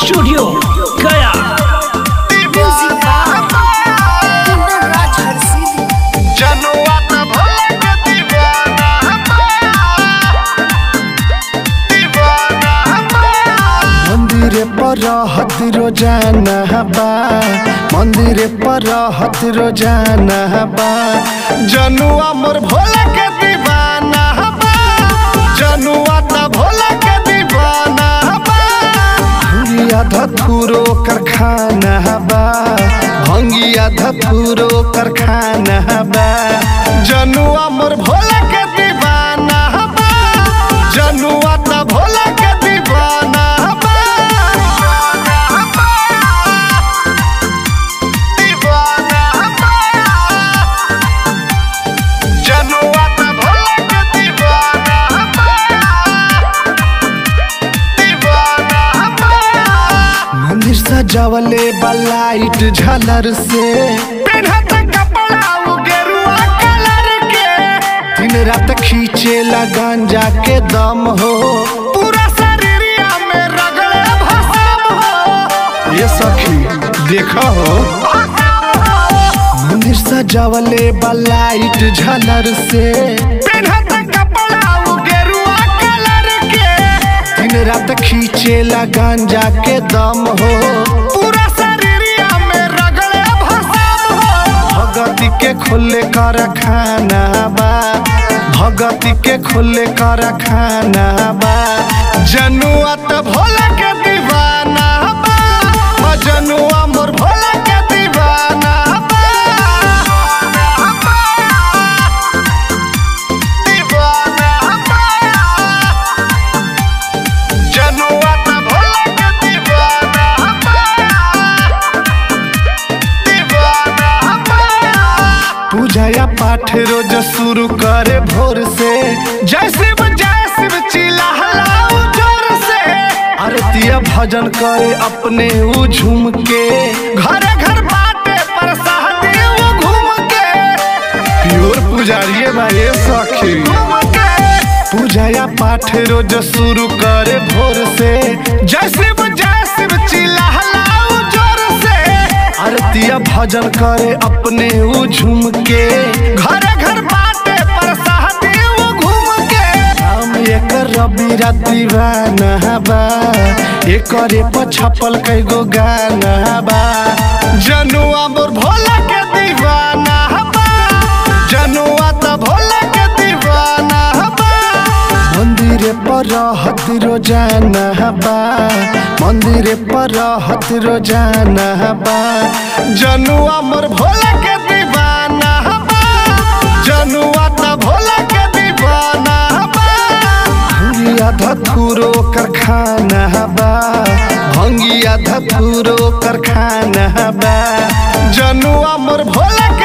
studio गया जनुआ त भोले के दीवाना दीवाना मंदिर पर रहत रोजाना बा मंदिर पर रहत रोजाना बा जनुआ मोर भोले के दीवाना बा जनुआ त भोले के दीवाना बा भंगिया धतुरो कारखाना बा भंगिया धतुरो कारखाना बा जनुआ मोर भोले के दीवाना बा जनुआ त भोले के दीवाना बा दीवाना बा जनुआ त भोले के दीवाना बा दीवाना बा मंदिर सजावले बा लाइट झालर से पेन्हत कपड़ा उ गेरुआ कलर के दिन रात खींचेला गांजा के दम हो पूरा शरीरिया में रगड़े भसम हो ये सखी देखा हो मंदिर सजावले बा लाइट झालर से पेन्हत कपड़ा उ गेरुआ कलर के दिन रात खींचेला गांजा के दम हो पूरा शरीरिया में रगड़े भसम हो भगती के खुले कर खाना बा भगती के खुले कर खाना बा जनुआ त भोला के दीवाना बा ओ जनुआ मोर भोला के दीवाना बा दीवाना बा जनुआ त भोला के दीवाना बा दीवाना बा पूजा या पाठ रोज शुरू करे भोर से जय शिव जय शिव चिल्लाओ जोर से आरतिया भजन करे अपने ऊ झूम के घर घर बाटे पर सहदी वो घूम के प्योर पुजारिये बा ये सखी घूम के पूजा या पाठ रोज शुरू करे भोर से जय शिव जय शिव चिल्लाओ जोर से आरतिया भजन करे अपने ऊ झूम के घर घर बाटे पर सहदी वो घूम के हम एक रबी दीवाना बा एकरे पर छपल कई गो गाना बा जनुआ मोर भोला के दीवाना बा जनुआ त भोला के दीवाना बा मंदिर पर रहत रोजाना बा मंदिर पर रहत रोजाना बा जनुआ मोर भोला के दीवाना बा जनुआ त भोला के दीवाना बा भंगिया धतुरो कारखाना बा भंगिया धतुरो कारखाना बा जनुआ मोर भोला